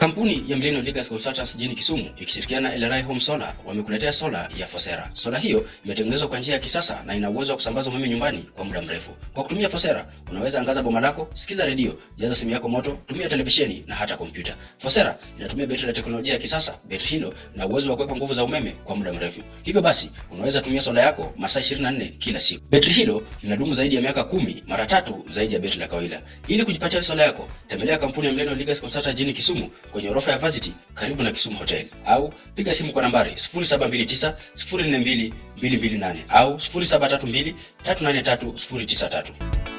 Kampuni ya Millennium Legacy Consultants jijini Kisumu ikishirikiana na LRI Home Solar wamekuletea sola ya Fosera. Sola hiyo imetengenezwa kwa njia ya kisasa na ina uwezo wa kusambaza umeme nyumbani kwa muda mrefu. Kwa kutumia Fosera, unaweza angaza boma lako, sikiza redio, jaza simu yako moto, tumia televisheni na hata kompyuta. Fosera inatumia betri la teknolojia ya kisasa. Betri hilo lina uwezo wa kuweka nguvu za umeme kwa muda mrefu. Hivyo basi, unaweza tumia sola yako masaa 24 kila siku. Betri hilo linadumu zaidi ya miaka kumi, mara tatu zaidi ya betri la kawaida. Ili kujipatia sola yako, tembelea kampuni ya Millennium Legacy Consultants jijini Kisumu kwenye orofa ya Varsity karibu na Kisumu Hotel au piga simu kwa nambari 0729 042 228 au 0732 383 093.